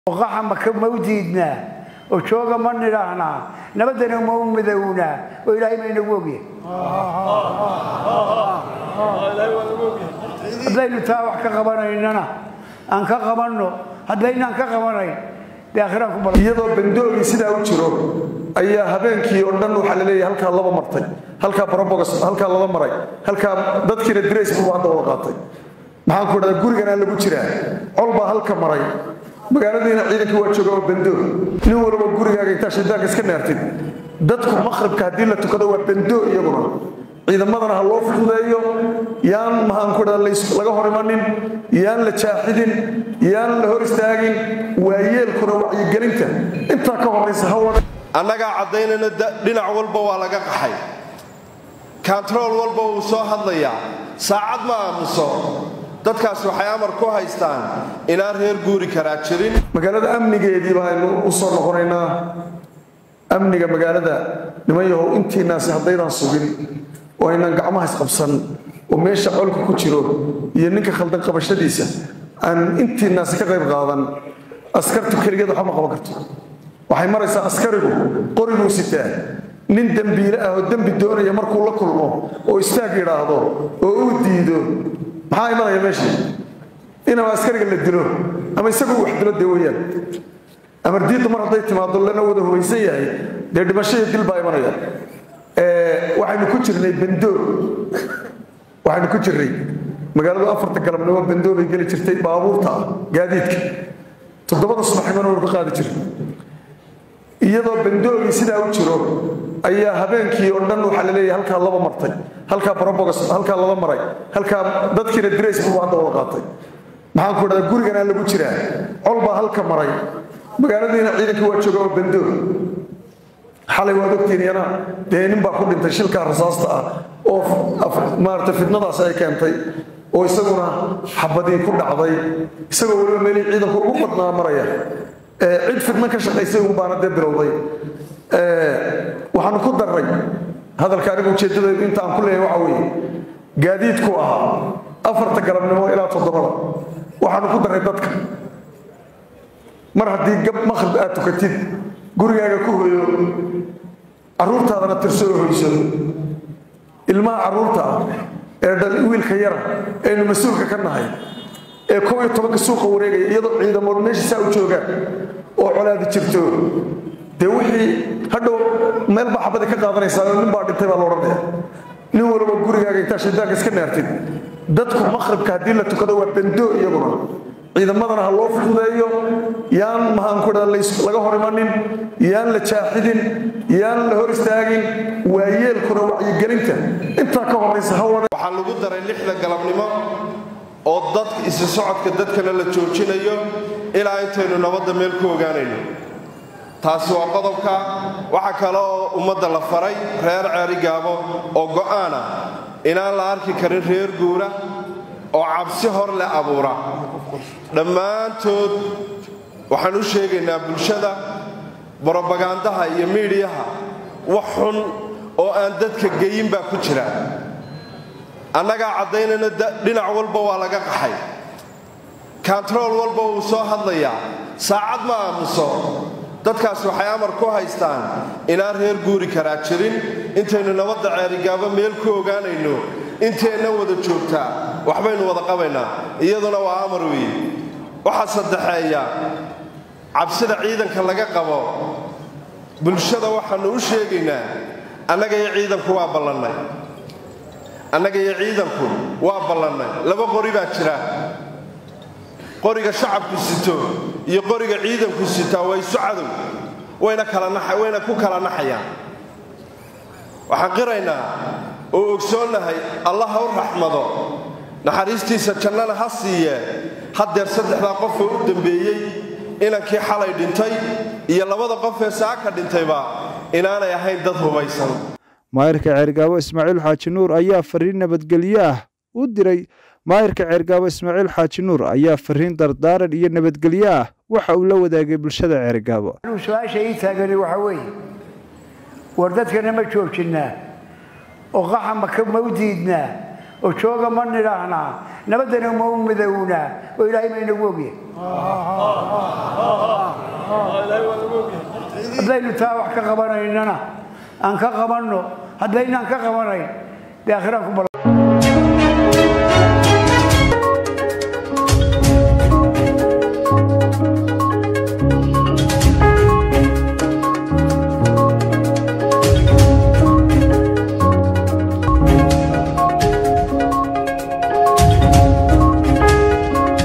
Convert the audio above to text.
qaxa maka ma u diidnaa oo jooga ma nidhaahnaa nabadana ma u midownaa oo ilaahay ma inagu ogyahay haddaynu taa wax ka qabanaynana aan ka qabanno haddaynaan ka qabanayn dee akhiraan ku bal iyadoo bandoogii sidaa u jiro ayaa habeenkii oo dhan waxaa la leeyahay halkaa laba martay halkaa barobogos halkaa lala maray halkaa dadkiina dirays buu hadda wada qaatay maxaan ku dhahdaa guriganaa lagu jiraa col baa halka maray magaaladiina ciidankii waa jooga oo bandoog nin walba gurigaaga intaa shaydaanka iska naartid dadku maqribka haddii la tukado waa bandoog iyaguna ciidamadana ha loo fududeeyo yaan maxaan ku dhahdaa laga hor imanin yaan la jaaxidin yaan la hor istaagin waayeelkuna wacyigelinta intaa ka horaysa ha wada annagaa caddaynayna dhinac walba waa laga qaxay kantarool walba wuu soo hadlayaa saacad ma aamuso dadkaas waxay amar ku haystaan inaan reer guuri karaa jirin magaalada amnigeedii baaynu u soo noqonaynaa amniga magaalada niman yahow intiinaasi haddaydaan sugin oo aynaan gacmaha isqabsan oo meesha colka ku jiro iyo ninka khaldan qabashadiisa aan intiinaasi ka qayb qaadan askartu keligeed waxba ma qaban karto waxay maraysaa askarigu qoriguu sitaa nin dembiile ah oo dembi doonaya markuu la kulmo oo istaag yidhaahdo oo uu diido maxaa imanaya meesha inama askariga la dilo ama isagu wax dilo dee weyaan amar diiddu mar hadday timaado lana wada hubaysan yahay dee dhimashadii dil baa imanaya waxaynu ku jirnay bandoog waxaynu ku jirnay magaaladu afarta galabnimo bandoog bay geli jirtay baabuurta ah gaadiidka toddobada subaxnimona waynu ka qaadi jirnay iyadoo bandoogii sidaa u jiro ayaa habeenkii oo dhan waxaa la leeyahay halkaa laba martay halkaa barobogos halkaa lala maray halkaa dadkiina dirays buu hadda wada qaatay maxaan ku dhahdaa guriganaa lagu jiraa col baa halka maray magaaladiina ciidankii waa jooga oo bandoog xalay waad ogtiin yana dee nin baa ku dhintay shilkaa rasaasta ah oo maarata fitnadaas ay keentay oo isaguna xabadii ku dhacday isagoo weliba meelihii ciidanku ugu badnaa maraya cid fidno ka shaqaysay un baana dee bilowday waxaanu ku darray hadalka anigu ujeeddadaydu inta aan ku leeyahay waxa weeye gaadiidku ahaa afarta galabnimo ilaa toddobada waxaanu ku darray dadka mar haddii gab maqrib aad tukatid gurigaaga ku hoyo carruurtaadana tirso oo hoyso ilmaha carruurta ah ee dhal wiilka yara aynu mas-uulka ka nahay ee kow iyo tobanka suuqa wareegaya iyadoo ciidamood meesha saa u joogaan oo colaadi jirto dee wixii hadhow meel baa xabadi ka qaadanaysaa oo nin baa dhintay baa la odhanaya nin walba gurigaaga intaa shaydaanka iska naartid dadku maqribka haddii la tukado waa bandoog iyaguna ciidamadana ha loo fududeeyo yaan maxaan ku dhahdaa laga hor imanin yaan la jaaxidin yaan la hor istaagin waayeelkuna wacyigelinta intaa ka horaysa ha wada waxaa lagu daray lixda galabnimo oo dadka isu socodka dadkana la joojinayo ilaa intaynu nabadda meel ku ogaanayno taasi waa qodobka waxaa kale oo ummadda la faray reer ceerigaabo oo go'aan ah inaan la arki karin reer guura oo cabsi hor leh abuura dhammaantood waxaan u sheegaynaa bulshada brobagandaha iyo miidhiyaha wax xun oo aan dadka geyin baa ku jira annagaa caddaynayna dhinac walba waa laga qaxay kantarool walba wuu soo hadlayaa saacad ma aamuso dadkaas waxay amar ku haystaan inaan reer guuri karaa jirin intaynu nabadda ceerigaabo meel ku ogaanayno inteenna wada joogtaa waxbaynu wada qabaynaa iyaduna waa amar weeye waxaa saddexeeya cabsida ciidanka laga qabo bulshada waxaannu u sheegaynaa annaga iyo ciidanku waa ballannay annaga iyo ciidanku waa ballannay laba qori baa jira qoriga shacabku sito iyo qoriga ciidanku sitaa waa isu cadow wayna ku kala naxayaan waxaan qiraynaa oo ogsoonnahay allah ha u raxmado naxariistiisa jannana ha siiyee haddeer saddexdaa qofoo u dambeeyey inankii xalay dhintay iyo labada qof ee saaka dhintayba inaanay ahayn dad hubaysan maayirka ceergaabo ismaaciil xaaji nuur ayaa fariin nabadgelyo ah u diray maayirka ceergaabo ismaaciil xaaji nuur ayaa fariin dardaaran iyo nabadgelyo ah waxa uu la wadaagay bulshada ceergaabo anuu su-aasha ii taagani waxa weeye war dadkana ma joojinnaa oo qaxa maka ma u diidnaa oo jooga ma nidhaahnaa nabaddana ma u midownaa oo ilaahay ma inagu ogyahay haddaynu taa wax ka qabanaynana aan ka qabanno haddaynaan ka qabanayn dee akhiraan ku bal